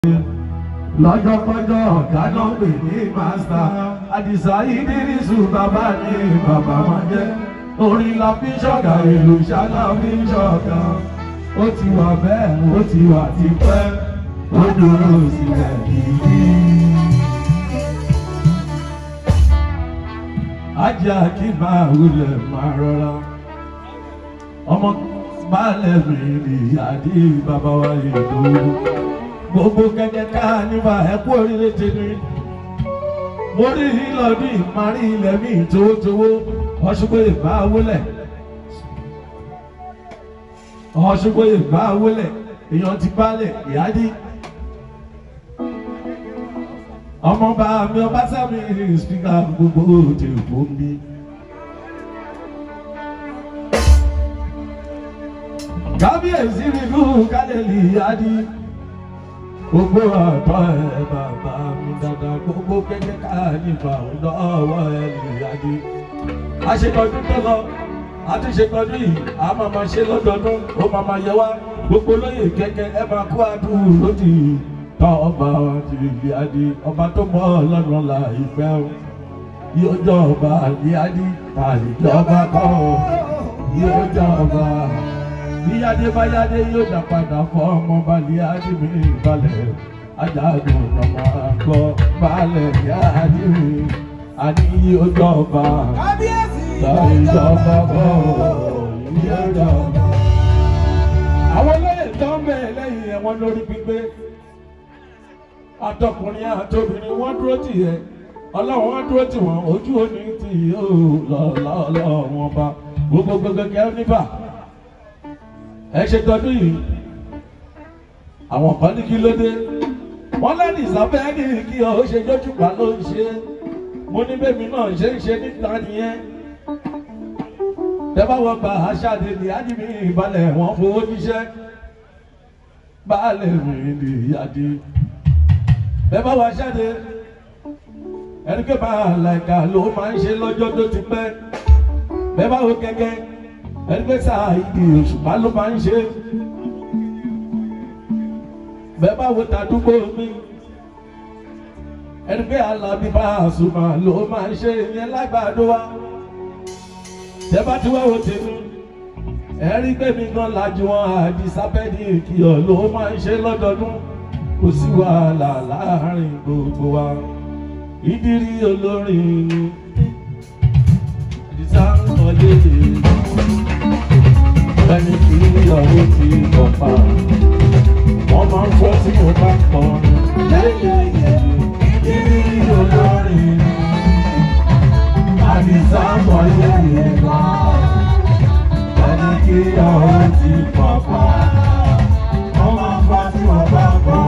lọ́jọ́kọ́jọ́ ọ̀gá náà pè ní màsítà àdìsá ìdírísù bàbá ní bàbá máa jẹ́ orin la fi ṣọ̀gà èlò ṣáná fi ṣọ̀gà ó ti wà bẹ́ẹ̀ ó ti wà tipẹ́ ó dúró sílẹ̀ kìí. ajá kí máa wulẹ̀ máa rọra ọmọ balẹ̀ mi ni àdí bàbá wa yìí tó gbogbo kẹ̀kẹ́ ká nípa ẹ̀kú oríire tèmi mo rí ìlọdún ìmarí ilẹ̀ mi towótowó ọ̀ṣùgbọ́ ìbá wọlẹ̀ ọ̀ṣùgbọ́ ìbá wọlẹ̀ èèyàn ti balẹ̀ ìyájí ọmọọba mi ọba sámi spíkà gbogbo òde òkú mi. kábíyèsí mi fún kálẹ̀lì ìyájí gbogbo àtọ́ ẹ bàbá mi dáadáa gbogbo kẹ́kẹ́ ká nípa lọ́wọ́ ẹ nìyájí. a ṣe tọdún tó lọ a tún ṣe tọdún yìí a máa ma ṣe lọ́dọọdún ó máa ma yẹ wá gbogbo lóye kẹ́kẹ́ ẹ máa kó àdúró lódì tọ́ ọba ìyájí ọba tó mọ́ ọlọ́run la ìfẹ́ o yóò jọ ọba ìyájí àlejọba kọ́ yóò jọ ọba bíyáde báyáde yóò dá padà fọ́ ọmọ balẹ̀ ádìmí balẹ̀ ajagun ọmọ àgbọ̀ balẹ̀ yáàdìmí àní yóò jọ ọba ìjọba kọ́ yóò jọ ọba. àwọn olóyè tó ń bẹ̀ lẹ́yìn ẹ̀wọ̀n lórí gbígbé àtọkùnrin àtobìnrin wọ́n dúró tì ẹ́ ọlọ́run wọ́n dúró tì wọ́n ojú òní tì yóò lọ́ọ́ wọn bá gbogbo gbogbo níbà ẹ ṣe tọdún yìí àwọn kan ní kí ló dé wọn lẹ́nu ìsàfẹ́ ní kí ọ ó ṣe jójúpa ló ń ṣe mo ní bẹ́mi náà ṣe ń ṣe níta nìyẹn tẹ́ bá wọ́n gba aṣáde ní ádìmí ìbalẹ̀ wọn fowó jíṣẹ́ baálẹ̀ mi ní ìyáde bẹ́ẹ̀ bá wọ́n aṣáde ẹni pé máa làìka ló máa ń ṣe lọ́jọ́ tó ti pẹ́ bẹ́ẹ̀ bá wọ́n gẹ́gẹ́ ẹni pé sáà ìdí òṣùpá ló máa ń ṣe bẹ́ẹ̀ bá wo tàdúgbò mi ẹni pé alábí bá àṣùmá ló máa ń ṣe ìyẹn lágbàdo wa tẹ́ bá ti wá wo tèmi ẹ̀rí pé mi gan lajú wọn àdìsábẹ́ẹ̀dì ìkìyọ̀ ló máa ń ṣe lọ́dọọdún kò sí wàhálà láàárín gbogbo wa ìdírí olórin àdìsá ń wọlé ẹni tí ìyàwó ti kọ̀ pa wọ́n máa ń fọ́ tí mo bá kọ́ ìdírí olórin àdìsá ń wọlé ẹni tí ìyàwó ti kọ̀ pa wọ́n máa ń fọ́ tí mo bá kọ́.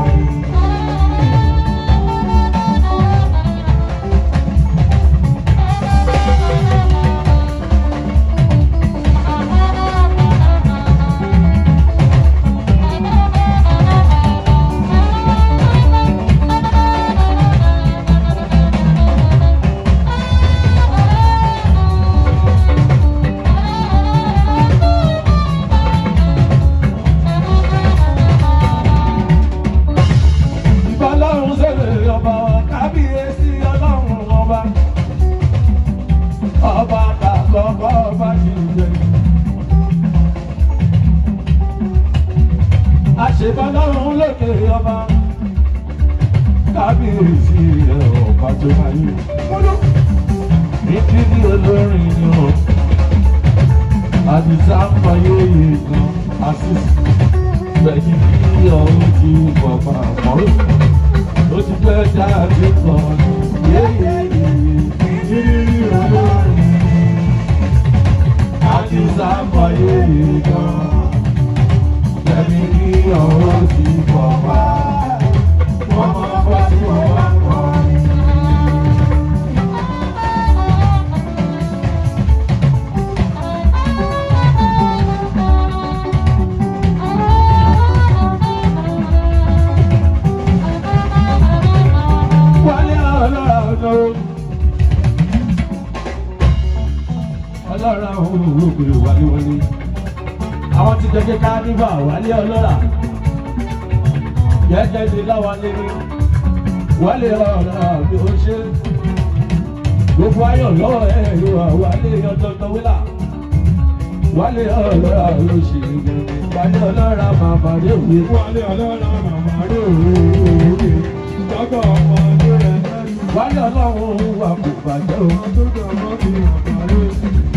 Ìbálòrun sẹ́lẹ̀ ọba kábíyèsí ọlọ́run ọba. Ọba kàkọ́kọ́ ọba ti jẹ. Àṣebálòrun lókè ọba. Kábíyèsí ọba tó máa yí. Nítorí olórin ni o. Àdìsá ń fayé yìí kan. Àṣìṣe gbẹ̀yìn kí ọ̀hún ti bọ̀bà mọ́rò ó ti fẹ́ dáadé kan yéyéyé ìrírí olórin àti sáfàyè gan gbẹ̀yìn kí ọ̀hún ti bọ̀bà wọ́n máa bá tí wọ́n bá kọrin. wálé ọlọ́ra ọ̀nà o. ọlọ́ra òun òwúrò wálé wọlé. àwọn ti jẹjẹ ká níbà wálé ọlọ́ra. gẹ́gẹ́ bí láwálé ní wálé ọ̀rọ̀ àbí ó ṣe gbogbo ayọ̀ lọ́wọ́ ẹ̀ ló wà wálé ọ̀dọ́dọ́ wílà wálé ọ̀rọ̀ àbí ó ṣe wálé ọlọ́ra màmá rẹ̀ wí. Wálé ọlọ́run màmá rẹ̀ òwe. Dọ́gba ọmọ ọdún rẹ̀ lẹ́nu. wálé ọlọ́run wà kò bàjẹ́ o. Ọdún ọmọ fi màmá rẹ̀.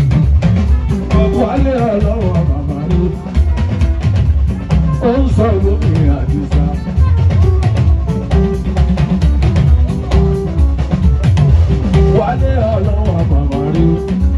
wálé ọlọ́run màmá rẹ̀ ó ń sọ lómi àdìsá. wálé ọlọ́run màmá rẹ̀.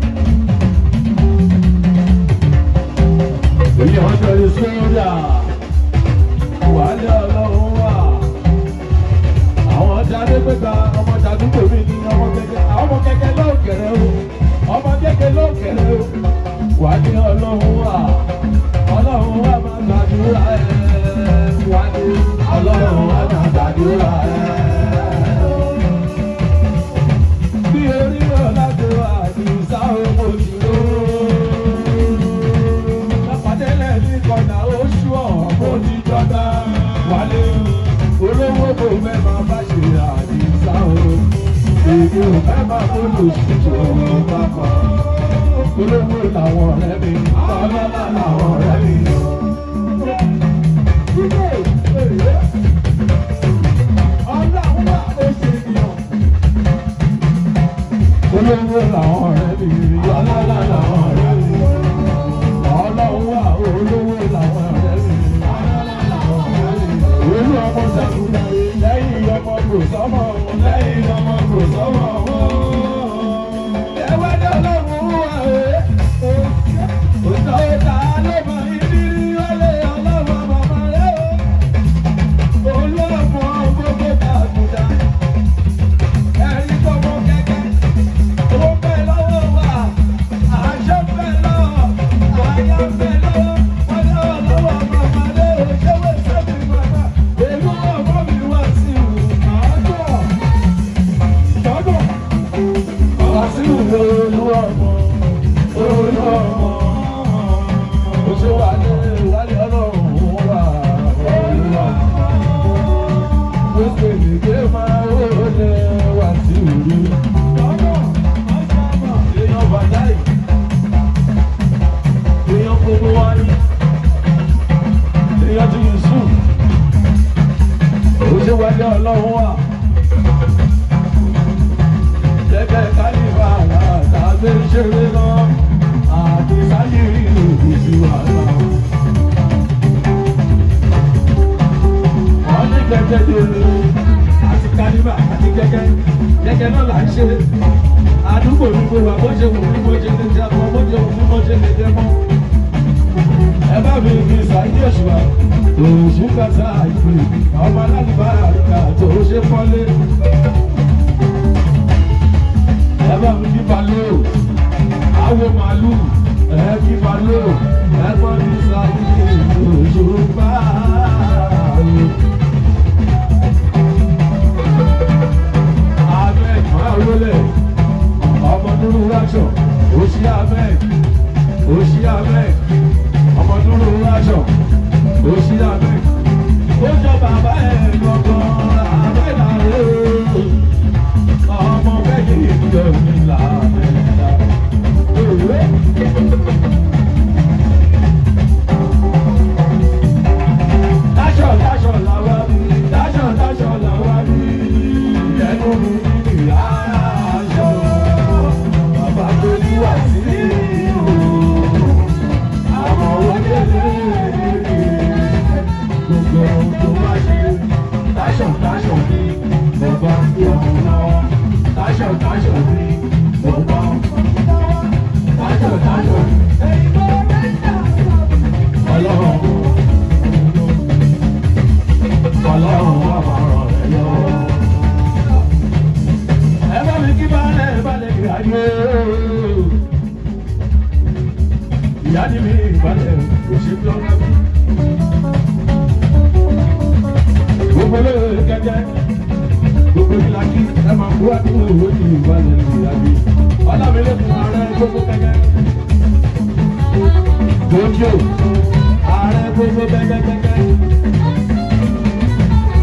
èyí ọjọ́ ìṣúná wálé ọlọ́run wà. àwọn ọjà adégbègbà ọmọ jàdúgbò mi ní ọmọ kẹkẹ àwọn ọmọ kẹkẹ lóòkèrè o ọmọ kẹkẹ lóòkèrè o wálé ọlọ́run wà ọlọ́run wà máa gbàdúrà ẹ̀ wálé ọlọ́run wà máa gbàdúrà ẹ̀. bí orí ọ̀làjò àdìsá owó ti ró lápàdélẹ̀ ní kọ̀nà oṣù ọ̀hún ti jọba wálé olówó kò fẹ́ máa bá ṣe àdìsá o èmi ò fẹ́ máa bó lòṣìṣẹ́ òun pápá olówó làwọn ọ̀rẹ́ mi ọlọ́lá làwọn ọ̀rẹ́ mi. Ọlọ́run wà ó ṣe yàn olówó làwọn ọ̀rẹ́ mi ọlọ́lá làwọn ọ̀rẹ́ mi ọlọ́run wà olówó làwọn ọ̀rẹ́ mi olú ọmọ sàkúrà lẹ́yìn ọmọ kò sọ́mọ lẹ́yìn ọmọ kò sọ́mọ. ẹwẹ́ ní ọlọ́run wà ẹ́ òtọ́ ìta ló mọ ìrírí ọlẹ́ ọlọ́run màmá rẹ̀ o olú ọmọ gbogbo tàkùdà ẹ̀rí gbogbo kẹ́kẹ́. Owó bẹ́ lọ́wọ́ wa, àṣẹ bẹ́ lọ́wọ́, àyà bẹ́ lọ́wọ́, wọ́n ní ọ̀rọ̀ lọ́wọ́ màmá lé òṣèwé sẹ́mi màmá. Èlú ọmọ mi wá sí ìwò àádọ́. Wá sí ìwò olú ọmọ, olú ọmọ. Oṣù wa ní ìwádìí ọlọ́run wà olú ọmọ. Mo pè ní pé máa wọlé wá sí ìlú èèyàn bàdáì èèyàn gbogbo wa ní èèyàn tí yusuf òṣè wájú ọlọ́run wà gẹ́gẹ́ kálífà àtàgbé ṣeré náà àti sáyé ìlú ìsì wàhálà. wọ́n ní gẹ́gẹ́ dèrè àti kálífà àti gẹ́gẹ́ gẹ́gẹ́ náà là ń ṣe àdúgbò ní gbogbo àbọ̀ ṣe wù mí mo ṣe lè jẹ ọmọ mo ṣe wù mí mo ṣe lè jẹ mọ́. ẹ bá mi fi ṣàyè òṣùwà òṣù kàtà ìpè ọmọ alálùbá àríkà tó ṣe pọ́lé. ẹ bá mi fi balẹ̀ o àwo màálù ẹ fi balẹ̀ o ẹ bá mi ṣàyè òṣù bá o. Ahmed Marole ọmọ dúró ráṣọ òṣì ahmed òṣì ahmed ọmọ dúró ráṣọ òṣì ahmed ó jọ bàbá ẹ gbọngàn ahmed àrẹ ọmọ bẹ́ẹ̀ ni ìjọ mi là mẹ́ta. Dáṣọ dáṣọ làwa bí dáṣọ dáṣọ làwa bí ẹnu mi ní ìyá aṣọ bàbá tó ní wà sí ìlú àwọn onílé gbogbo ohun tó wá ṣe dáṣọ dáṣọ ní bàbá tó ń lọ dáṣọ dáṣọ ní bàbá dáṣọ dáṣọ ní ọlọ́run ọlọ́run wà máa ràn ẹ́ lọ́wọ́. ẹ bá mi kí balẹ̀ balẹ̀ kí ayé. ìyá ni mi balẹ̀ kò ṣe bí ọ̀rẹ́ mi. gbogbo lóore kẹ́kẹ́ gbogbo ìlàkí ẹ máa kú àdúgbò owó ní ìbalẹ̀ ìyá mi. ọlámilẹ́kùn ààrẹ gbogbo kẹ́kẹ́. gbòógì ààrẹ gbogbo kẹ́kẹ́ kẹ́kẹ́.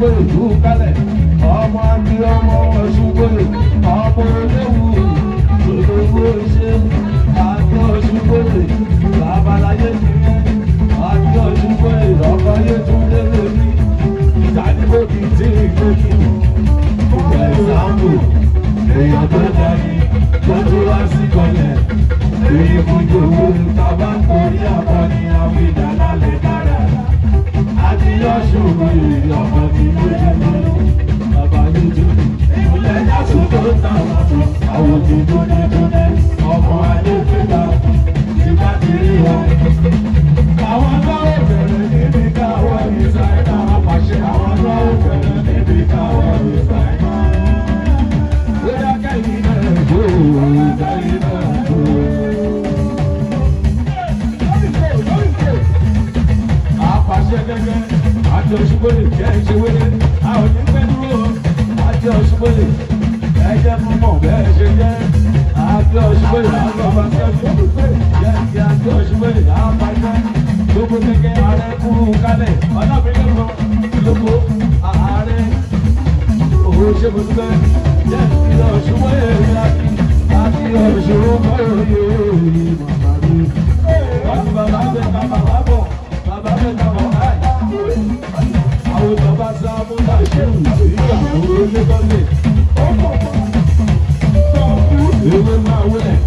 ọ̀ṣùgbọ́n ìlú kálẹ̀ ọmọ àti ọmọ ọ̀ṣùgbọ́n ọmọ olówó olówó ṣe àti ọ̀ṣùgbọ́n babaláyé ti rẹ́ àti ọ̀ṣùgbọ́n ọkọ̀ yé tún lé lórí ìdánimọ̀ kì í tí ì gbé kí ìgbà ìsàmù èèyàn tó dání tó tó wá sí kọlẹ̀ èyí kò jòwó tábà ń torí àkọni àwọn ìdáná lè dára àti yọ̀ṣùn ìrìn ọmọ mi lójú mi bàbá lójú mi ìpínlẹ̀ yàtọ̀ tó táwọn tó àwọn òjò dúdú dúdú ọmọ adé fẹ́ta ti bá ti rí wọn. àwọn agbáwọ̀ bẹ̀rẹ̀ níbi káwọ́ ìsáyẹ́nà àpàṣẹ àwọn agbáwọ̀ bẹ̀rẹ̀ níbi káwọ́ ìsáyẹ́nà. Bóyá kẹ́yìn náà jó kẹ́yìn náà jó. Àpàṣẹ gẹ́gẹ́ àti òṣùgbọ́lè jẹ́ ìṣèwélé. A ò ní pẹ́ dúró àti òṣùgbọ́lè. Ẹ jẹ́ mímọ̀ bẹ́ẹ̀ ṣe jẹ́. Àti òṣùgbọ́lè àgbàbà kẹ́kọ̀ọ́. Jẹ́ kí àti òṣùgbọ́lè àpàṣẹ. Gbogbo gẹ́gẹ́ ààrẹ kúrú kálẹ̀. Ọlọ́bìnrin kan lóko ààrẹ òun ṣe mo dúpẹ́ jẹ́ ìlọ ṣùgbọ́n èrè àti àti ọ̀ṣọ́rọ̀ mọ́rọ̀ yóò rí màmá mi. wọ́n ti bàbá bẹ̀ ká bàbá bọ̀ bàbá bẹ̀ ká bàbá yìí. àwọn bàbá sá mú bá ṣe wù nígbà òun lé kọ́lé. ewé máa wúlẹ̀.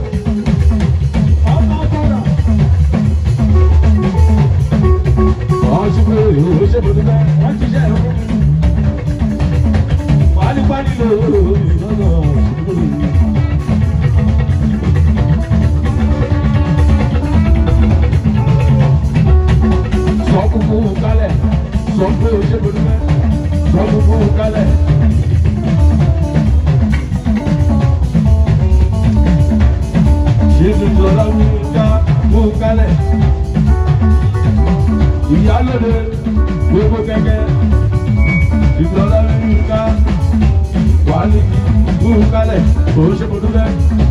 ọ̀ṣùgbọ́n èrè òun ṣe mo dúpẹ́ wọ́n ti ṣe ẹ̀rọ fún mi pálípálí ló lọ́nà sọ kúkú kálẹ̀ sọ pé o ṣe bọ́dún mẹ́ sọ kúkú kálẹ̀. ṣé tuntun ọlọ́run ká kú kálẹ̀ ìyálóde gbogbo kẹ̀kẹ́ ìgbọ́lá nínú ká wàhálì kú kálẹ̀ kò ṣe mo dúpẹ́.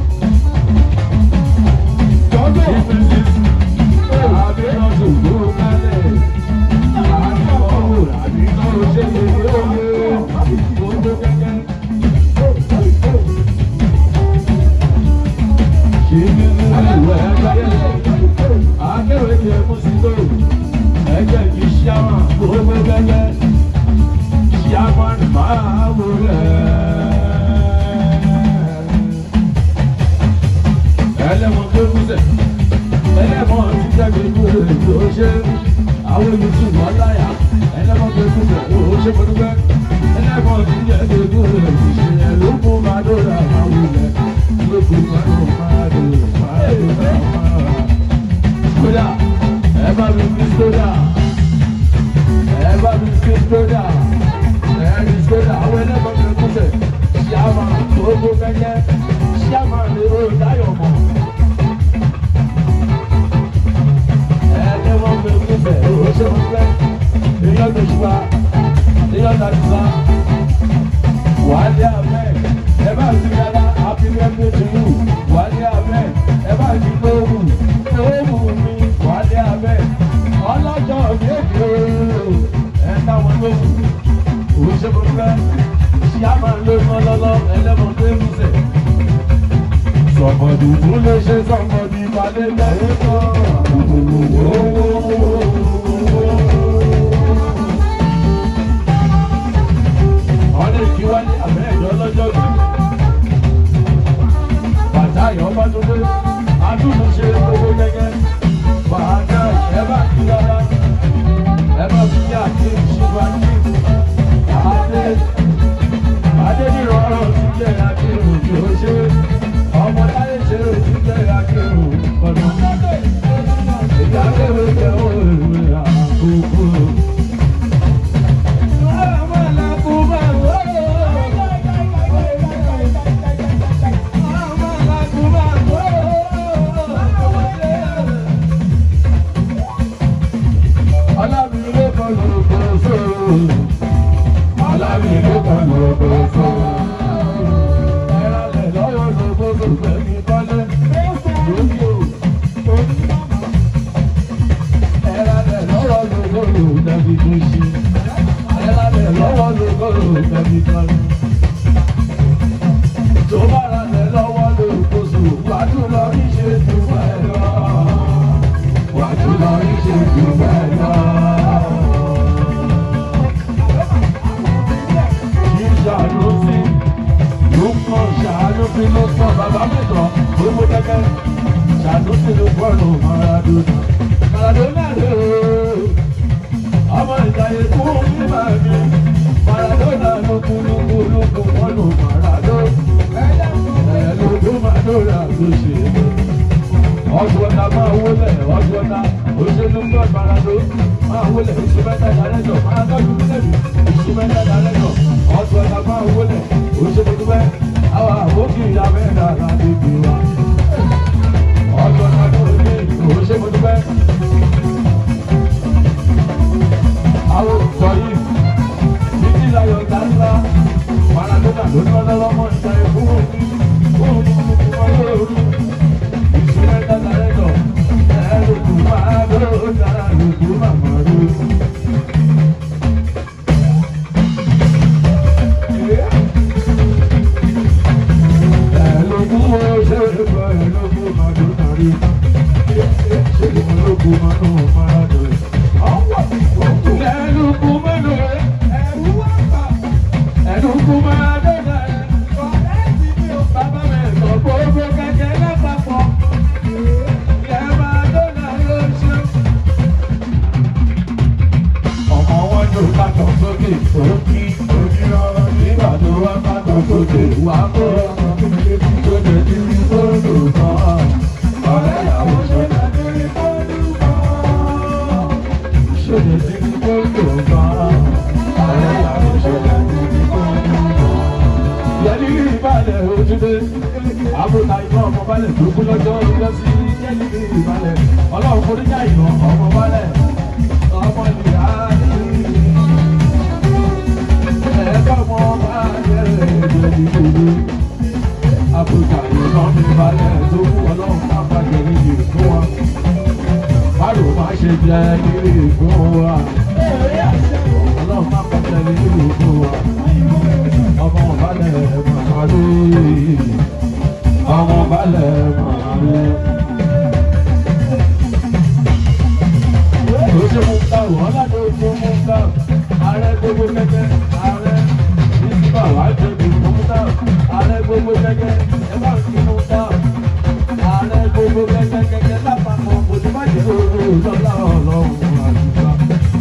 Jọ́jọ́ àbí ọ̀sùn kú kálẹ̀ àbí ọ̀hún àbí náà ṣe lè lóye gbogbo kẹ́kẹ́. Ṣé ní ìwé ẹgbẹ́ akẹ́wé ni ẹ̀kú sí tó ẹgbẹ́ kì í ṣe àwọn gbogbo kẹ́kẹ́ yaman mawule. ẹlẹ́mọ̀ tó kúsẹ̀ ẹlẹ́mọ̀ tí jáde kúrò tó ṣe àwọn yusuf ọláyà ẹlẹ́mọ̀ tó kúsẹ̀ ó ṣe pẹ̀lúpẹ̀ ẹlẹ́mọ̀ tí jáde kúrò tó ṣe ló kú madora mawule ló kú madora madora madora. kódà ẹ bá mi fi sódà ẹ bá mi fi sódà ẹni sódà àwọn ẹlẹ́gbọ́n mi kúnlẹ̀ ṣíàmà gbogbo kẹ́kẹ́ ṣíàmà ní o dáyọ̀ mọ̀. ẹlẹ́gbọ́n mi kúnlẹ̀ o ṣe ń pẹ́ èèyàn tó ṣùgbà èèyàn tó ṣùgbà wàhálì abẹ́ ẹ bá ti dára happy birthday to you wàhálì abẹ́ ẹ bá ti gbóòmù gbóòmù mi wàhálì abẹ́ ọlọ́jọ́ mi èdè ooo ẹ̀ táwọn lóhùn òṣèpọ̀pẹ́ ṣí a máa lé mọ́ lọ́lọ́ ẹlẹ́mọ̀ tó ń sẹ̀. sọ̀mọ̀dù tún lè ṣe sọ̀mọ̀dù ìpàdé lẹ́yìn kan. ọdún kí wá ní àbẹ́ ẹ̀jọ́ lọ́jọ́ yìí. bàtà ìyọ́bá tó dé adúlù ṣe gbogbo gẹ́gẹ́. bàtà ẹ bá kí rárá ẹ bá fi yá kí ṣùgbọ́n kí adé adé ní ìrọ̀rùn ti jẹ́ akérò tí ó ṣe ọmọ táyé ṣe ó ti jẹ́ akérò ọ̀nà ìyá akérò jẹ́ òwe àkókò. Ọlábìrin ló kọ́ lóko sóòrò. Ọlábìrin ló kọ́ lóko sóòrò. Ẹ̀rọ̀lẹ̀ lọ́wọ́ lóko sóòrò ní kọ́lé. Lókè o. Ẹ̀rọ̀lẹ̀ lọ́wọ́ lóko sóòrò dàbí tó ṣe. Ẹ̀rọ̀lẹ̀ lọ́wọ́ ló ṣe é ọdún ọ̀tá máa wọlé ọdún ọ̀tá òṣèlú gbọ́ ìbáradó máa wọlé oṣù mẹ́ta dálẹ́jọ́ máa tọ́jú mílẹ̀dù oṣù mẹ́ta dálẹ́jọ́ ọdún ọ̀tá máa wọlé òṣèlú dúpẹ́ àwọn àwòkì ìyá mẹ́ta ládùúgbò wa ọdún ọ̀tá tó ní òṣèlú dúpẹ́ àwọn òṣìṣọ́ yìí títí láyọ̀ dáńlá maradona ló ní ọlọ́lọ́mọ ìta ẹ̀kú òní òní òní òní ìṣúná dáadáa rẹ̀ lọ ẹ̀rù kù máa ló dára lùkù màmá rú. Ẹ̀lòkù ó ṣe é gbọ́ ẹ̀lòkù máa dùn nàrí. Ṣé ìmọ̀lòkù máa ń máa dùn? Ẹ̀lòkù máa dùn ẹ̀rù wá pa. Ẹ̀lòkù máa dùn nàrí. Bàbá mi sọ gbogbo kẹ̀kẹ́ lápapọ̀. Ẹ máa dùn nàrí oṣù. Ọmọ wọn ló bá tọ̀ sókè òkì òkì ọ̀rọ̀ nígbà tó wá bá tọ̀ sókè wá kó tó lè di ní fóònù kan. Ọ̀rẹ́ ìyàwó ṣe lè di ní fóònù kan. Ṣé lè di ní fóònù kan? Ọ̀rẹ́ ìyàwó ṣe lè di ní fóònù kan. Yẹ́nì ìbàlẹ̀ ojúdé. Àbúrò ìmọ̀ ọmọ balẹ̀ tó kú lọ́jọ́ ìjọ sí yẹ́nì ìbàlẹ̀. Ọlọ́run forí já ìmọ̀ ọmọ balẹ̀. Ọmọ ìyá yìí. Ẹ̀ka ọmọ balẹ̀ ẹ̀jẹ̀ ìgbòho. Àbúrò ìmọ̀ mi balẹ̀ tó kú ọlọ́run má bàjẹ́ níbi ìfún wa. Bárò má ṣe jẹ́ níbi ìfún wa. Ọlọ́run má bàjẹ́ níbi ìfún wa ọmọ balẹ̀ màmá rí ọmọ balẹ̀ màmá rí. ó ṣe mú ká wọ́n láti ojú mú ká ààrẹ gbogbo kẹ́kẹ́ ààrẹ nígbà wá jẹ̀bi mú ká ààrẹ gbogbo kẹ́kẹ́ ẹ bá ń fi mú ká ààrẹ gbogbo kẹ́kẹ́ kẹ́kẹ́ lápapọ̀ kò ní má jẹ́ òru lọ́lá ọlọ́run àdúrà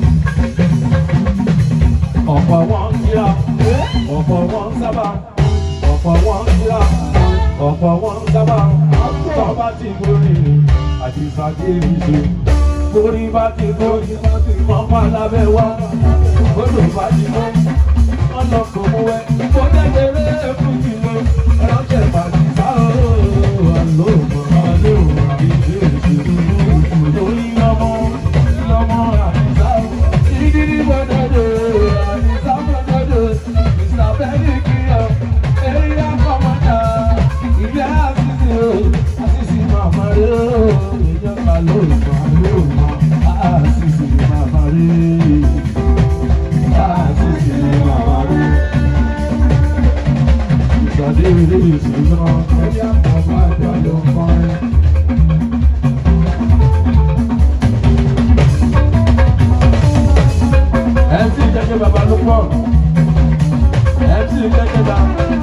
ọ̀pọ̀ wọn kíá ọ̀pọ̀ wọn sábà ọ̀pọ̀ wọn kíá ọ̀pọ̀ wọn sábà tọ́ba ti borí àti ìsàkéèrè ṣe borí bá ti borí mọ́pá lábẹ́ wá odò bá ti mọ́ wọ́n lọ kò mú ẹ kó dẹ́gbẹ̀rẹ́ fún mi lọ ẹ̀rọ̀jẹ̀ pàdé bá o àlọ́ mọ́ àlọ́ àbíjẹ́ ìṣèlú lórí ọmọ lọ́mọ àdìsá ìdílé gbọdọdọ àdìsá gbọdọdọ mr bẹ́ẹ̀nìkìyọ eré akọ́mọdà ìgbẹ́ àṣìṣe o àṣìṣe màmá rẹ o èèyàn ká ló mọ̀ ló mọ̀ àṣìṣe màmá rẹ àṣìṣe màmá rẹ. Ìsọdí ilé ìṣúná ẹ̀yà bàbá àgbà ló ń kọrin. MC jẹjẹ baba ló pọ̀ MC jẹjẹ ba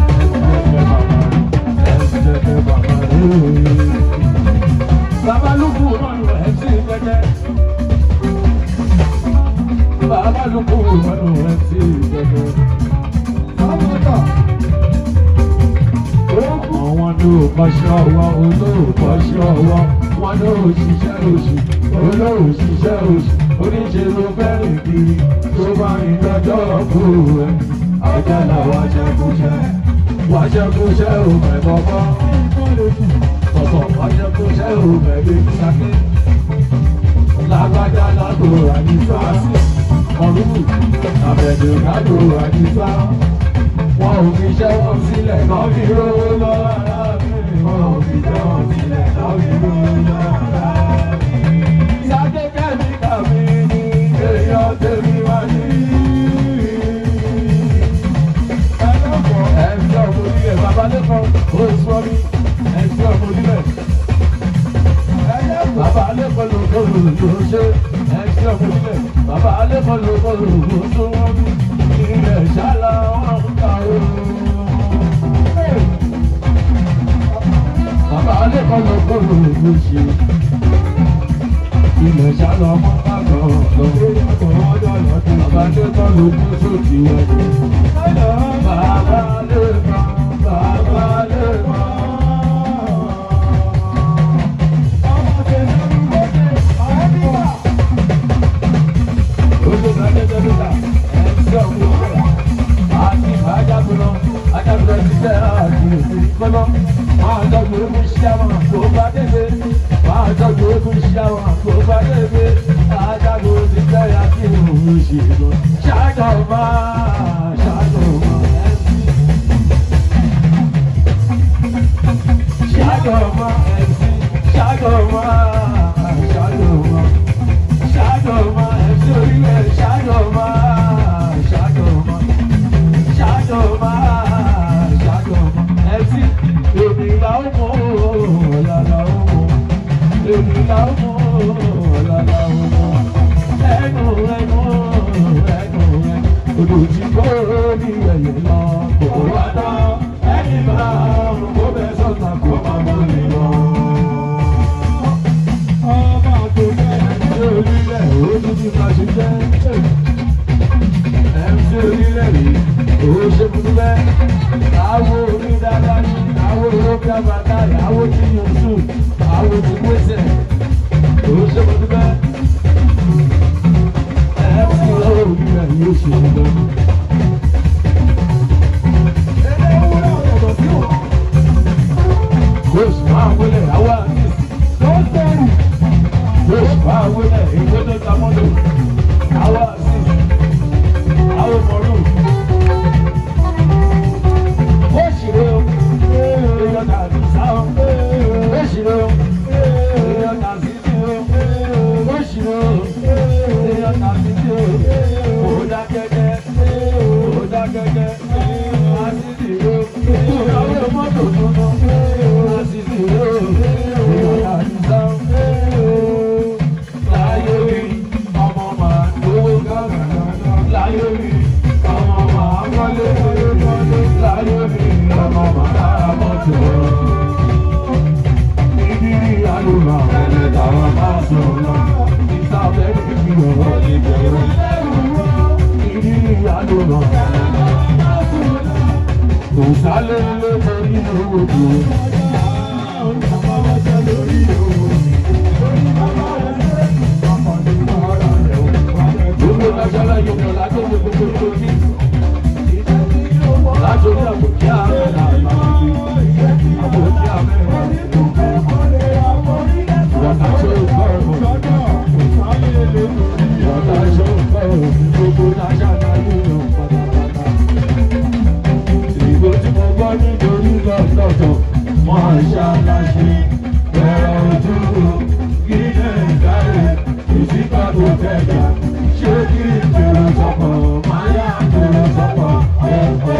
MC jẹjẹ baba MC jẹjẹ baba baba ló kú mọ́nu MC jẹjẹ baba ló kú mọ́nu MC jẹjẹ. Àwọn ní ò kọ́ṣẹ́ ọwọ́ olóòkọ́ṣẹ́ ọwọ́ wọn ní òṣìṣẹ́ oṣù olóòṣìṣẹ́ oṣù oníṣẹ́ ló fẹ́ràn kiri tó bá ń lọ́jọ́ kú ẹ̀ ọjà làwọn aṣẹ́kúṣẹ́ wọ́n aṣẹ́kúṣẹ́ ò mẹ́bọ̀ bọ́ tọ̀tọ̀ aṣẹ́kúṣẹ́ ò mẹ́bí sáké lágbájá lágbo àdìsá mọ̀rúkù àbẹ̀dẹ̀ lágbo àdìsá wọn ò fi iṣẹ́ wọn sílẹ̀ náà fi rówó lọ́wọ́ arábìnrin wọn ò fi iṣẹ́ wọn sílẹ̀ náà fi rówó lọ́wọ́ arábìnrin. Sáké kẹ́míkà mi ni èèyàn tèmi wá ní. Ẹ̀sìn ọ̀mọ̀ onílẹ̀ babalẹ́kọ̀ọ́ ó sọ mí ẹ̀sìn ọ̀mọ̀ onílẹ̀. Bàbá alẹ́kọ̀ọ́ ló kọ́ ló ló ṣe ẹ̀sìn ọ̀mọ̀ onílẹ̀. Bàbá alẹ́kọ̀ọ́ ló kọ́ ló ló tó wọ́n bí. Ilẹ̀ ṣálá wọn ń ta o. Bàbá alẹ́kọ̀ọ́ ló kọ́ ló ló ṣe ilẹ̀ ṣálọ ọmọ bàbá ọ̀dọ́. Bàbá lẹ́kọ̀ọ́ ló kú sókè ọdún. Bàbá lẹ́kọ̀ọ́, bàbá lẹ́kọ̀ọ́. egun ṣíàmà kó bá débé máa tọ́jú egun ṣíàmà kó bá débé ajago ti tẹ́yà kí òun ṣe lọ ṣáàjọ máa ṣáàjọ máa ẹ̀sìn. ṣáàjọ máa ẹ̀sìn ṣáàjọ máa ṣáàjọ máa ṣáàjọ máa ẹ̀sìn orílẹ̀ ṣáàjọ máa ṣáàjọ máa ṣáàjọ máa ṣáàjọ máa ẹ̀sìn èmi là ó mọ̀ ọ̀la là ó mọ̀ èmi là ó mọ̀ ọ̀la là ó mọ̀ ẹnu ẹnu ẹnu ẹnu odò tí kò ní ẹ̀yẹ lọ kò wá dán ẹni máa kó bẹ sọ́ta kó máa mú mi lọ. ọmọ tó fẹ́. Ṣé orílẹ̀ òun ti máa ṣe jẹ́? MC orílẹ̀ rí owó ṣe fún bẹ́. Àwo orí dáadáa ní àwo orókè àbàtà àwo tí yóò sùn àwo tí pèsè. Owó ṣe fún bẹ́. MC orílẹ̀ yóò ṣe fún bẹ́. Kóòsì máa wọlé àwa àtìsí. Kóòsì máa wọlé ìgbọ́dọ̀ tamọ́dọ̀. Àwa àtìsí. Àwọn mọ̀lú. Oṣìrò. Èèyàn tàbí sáwọn. Oṣìrò. Èèyàn tàbí sí o. Oṣìrò. Èèyàn tàbí sí o. Kò dákẹ́kẹ́. Kò dákẹ́kẹ́. Àṣìṣì o. Àwọn mọ́tò tuntun. Àṣìṣì o. Èèyàn tàbí sáwọn. Láyé rí ọmọ màá lówó gángan láyé mi ọmọ màá wọlé láyé mi ọmọ màá mọ́tò. Ìdírí àlùmọ̀ ẹ̀lẹ́ táwọn máa sọ̀rọ̀ ìsàbẹ̀ ìbí ọ̀rọ̀ ìbẹ̀rù. Ìdírí àlùmọ̀ kò sálẹ̀ lé lórí owó tó. Gbogbo lájọ́lá yóò mọ̀ lájọ́ gbogbo gbogbo ní. Lájọ́ ní àbòkí àmẹ́rà àmàlùkù. Àbòkí àmẹ́rà àmàlùkù. Ìwọ̀ta ṣó gbọ́rọ̀. Ìwọ̀ta ṣó gbọ́rọ̀. Gbogbo lájọ́lá yóò mọ̀ pátápátá. Ìbò tí mo gbọ́ nítorí lọ́tọ̀ọ̀tọ̀, wọ́n ṣaláṣe. Ẹ̀rọ ojú ilé ìdáre, ìsìnkà tó tẹ̀jà. Ṣé kí n bèrè sọ̀pọ̀? Máa yá bèrè sọ̀pọ̀. Ẹ̀kọ́.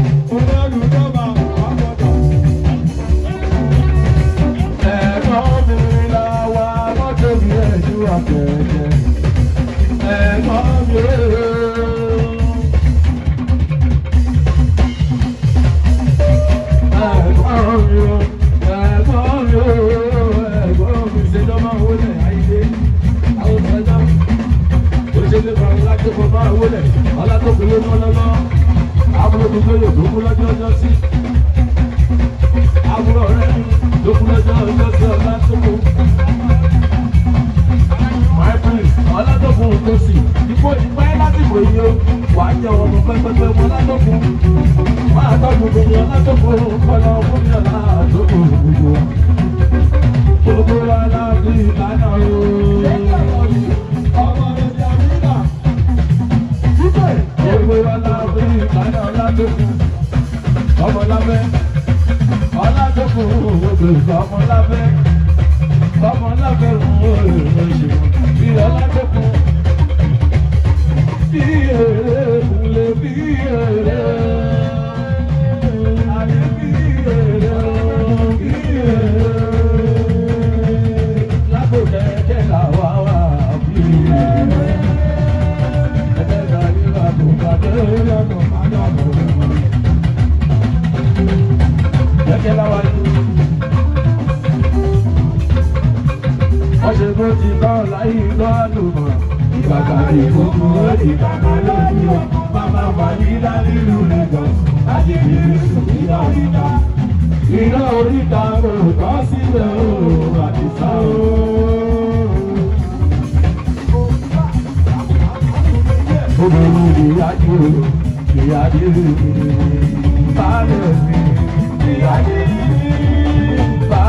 Ẹ̀gbọ́n mi la wa mọ́tò mi ẹ̀jú àtẹ̀jẹ̀. Ẹ̀gbọ́n mi rèé. Ẹ̀gbọ́n mi o, ẹ̀gbọ́n mi o, ẹ̀gbọ́n mi ṣe lọ́ máa wọlé àìdé. Àwọn ọ̀sán òṣèlú kan láti fọ máa wọlé. Ọlátọ́kùn ló mọ́ lọ́lọ́. Àbúrò mi tó yẹ tó kú lọ́jọ́ ọjọ́ sí. Àbúrò rẹ̀ tó kú lọ́jọ́ ọjọ́ sí Ọlátọ́kùn. My prince, Ọlátọ́kùn tó sì. Ipò ìpẹ́ láti wò yí o. Wà á jẹ ọmọ pẹ́pẹ́pẹ́ mọ́ Ọlátọ́kùn. Wà á tọ́jú gbogbo Ọlátọ́kùn kọ́lọ́ fún mi ọ̀la àdókò gbogbo. Gbogbo wa láti ìlànà o. Gbogbo wa láti ìlànà Ọlátọ́kùn. Ọmọlábẹ́. Ọlátọ́kùn gbogbo ìgbà ọmọlábẹ́. Ọmọlábẹ́ òun ò lè ṣe. Bí Ọlátọ́kùn. Bí èrè kúnlẹ̀ bí èrè. Àní bí èrè bí èrè. Lágbòdẹ́kẹ́ làwa wà bí èrè. Ẹ̀ẹ́dẹ́gbẹ̀ta ní àbùkàdé lọ́nà àdàbò. Kẹ̀kẹ́ láwa yìí. Wọ́n ṣe bó ti tọ́ láyé lọ́ àlùmọ̀. Ìgbàgbà ní gbogbo ìgbàgbà lójú ọ̀. Màmá Fàyídá nílùú Lagos. Láti fi sùn iná oríta. Iná oríta kò tọ́ sílẹ̀ o, àdìsá o. Obìnrin ìyájú o, ìyájú mi. Bálẹ̀ mi, ìyájú mi.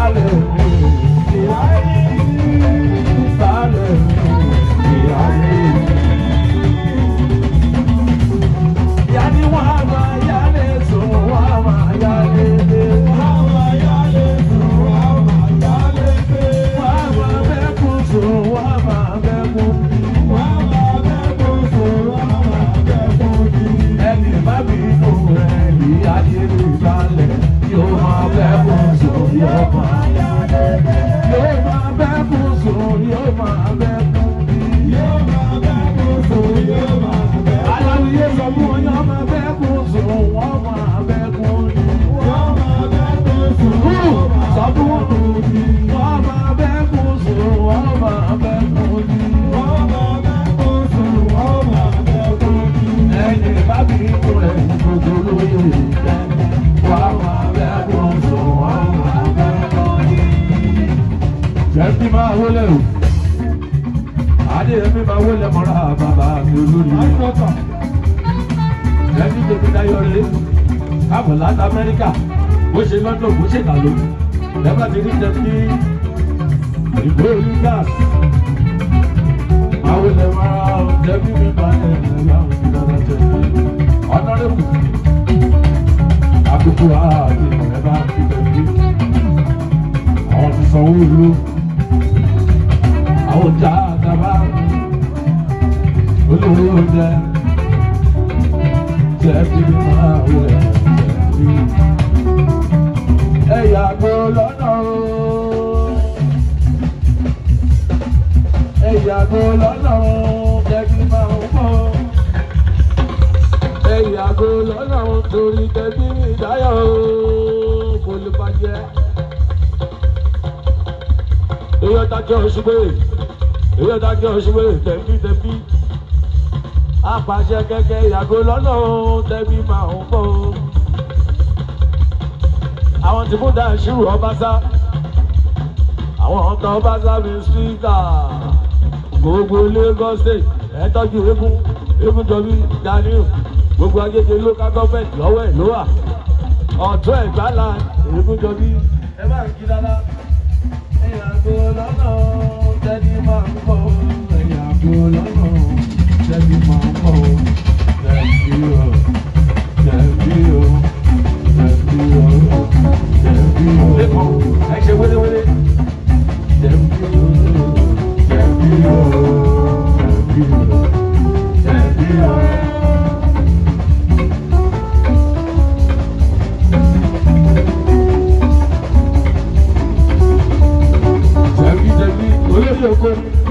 jẹ́bí máa wọlé o adéyẹmí máa wọlé mọ́ra bàbá mi olórí Àìsọ̀tà. jẹ́bí tèmi dáyọ̀ rẹ̀ káàbọ̀ láti amẹ́ríkà bó ṣe lọ́dọ̀ bó ṣe dà ló lẹ́gbàá ti rí jẹ́bí ìgbó orí gáàsì máa wọlé mọ́ra jẹ́bí mi máa ẹ̀ ẹ̀ láwọn ìdáná jẹ́bí ọ̀nàrẹ́kù àkókò àti ẹ̀ bá fi jẹ́bí àwọn ti sanwó ìlú àwọn ọjà àgàbà olówó oúnjẹ jẹbi máa wẹ jẹbi ẹ yàgò lọ́nà o ẹ yàgò lọ́nà o jẹbi máa ń bọ̀ ẹ yàgò lọ́nà o torí jẹbi ìdáyọ̀ o kò lè bàjẹ́ èyí ọ̀tá jẹ́ òṣùpé èyí ọ̀tá jẹ́ òṣùpé tẹ̀bí tẹ̀bí apàṣẹ kẹ̀kẹ́ ìyàgò lọ́nà òun tẹ̀bí máa ń bọ̀ àwọn tí múdà ṣírù ọbaṣá àwọn ọ̀tá ọbaṣá mi spíkà gbogbo Lagos state ẹ̀tọ́jú eégún eégún jọbí Daniel gbogbo agége local government lọ́wọ́ ẹ̀ ló wà ọ̀tún ẹ̀gbálà eégún jọbí ẹ bá ń kí dáadáa ẹ̀yàgò lọ́nà tẹ́bí máa ń bọ̀ ẹ̀yàgò lọ́nà tẹ́bí máa ń bọ̀ tẹ́bí o tẹ́bí o tẹ́bí o tẹ́bí o. lẹ́kọ̀ọ́ ẹ ṣe wéléwélé. tẹ́bí o tẹ́bí o tẹ́bí o tẹ́bí o. tẹ́bí tẹ́bí olóyè oko.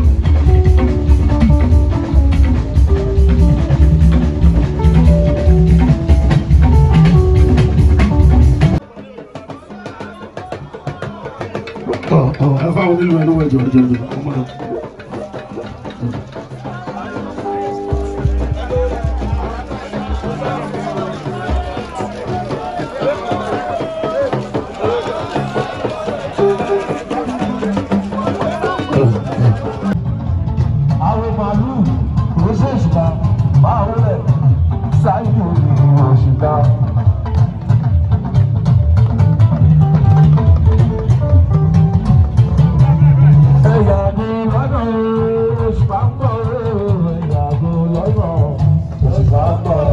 ẹ fáwọn onílù ẹni wọ ẹjọ ẹjọ ẹjọ ọmọ náà. àwọn màálù rọ́ṣẹ́ òṣìkà máa wọlé ṣáìdì òṣìkà. ẹ̀yà ni lọ́nà òṣìkà ń bọ̀ ẹ̀yà ni lọ́nà òṣìkà ń bọ̀.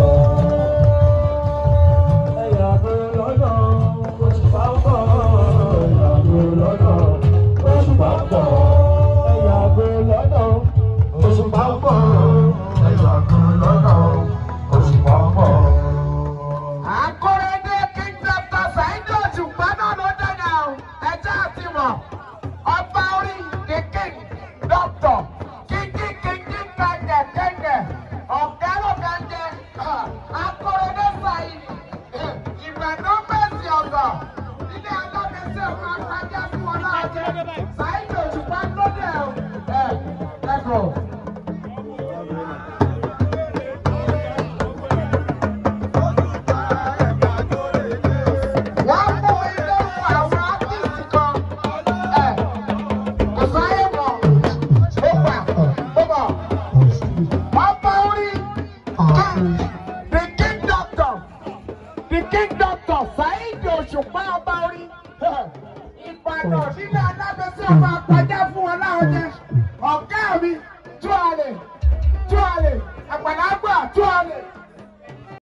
ẹ̀yà ni lọ́nà òṣìkà ń bọ̀ ẹ̀yà ni lọ́nà òṣìkà ń bọ̀. ẹ̀yà ni lọ́nà òṣìkà ń bọ̀ ẹ̀yà ni lọ́nà òṣìkà ń bọ̀. Akóredé King Doctor Saheed Òṣùpá náà ló dẹ̀nà o. Ẹjẹ́ àti mọ̀. Ọba orí the King Doctor. Kíkí kíkí kẹ̀kẹ́ kẹ̀kẹ́. Ọ̀gá ló kẹ̀kẹ́. Akóredé Saheed. Ìgbẹ̀dọ́ bẹ̀sì ọ̀gọ̀. Ilé alábẹ́sẹ̀ fún apájá fún wọn náà jẹ́. Saheed Òṣùpá ló dẹ̀ o. Ẹ ẹ̀kọ́. Wọ́n mú ilé fún àwọn ápìsì kan. Ẹ kò sáyé mọ̀. Ó gbà ó bọ̀. Wọ́n bá orí the king doctor the king doctor Saheed Òṣùpá ọba orí. Ìbàdàn ní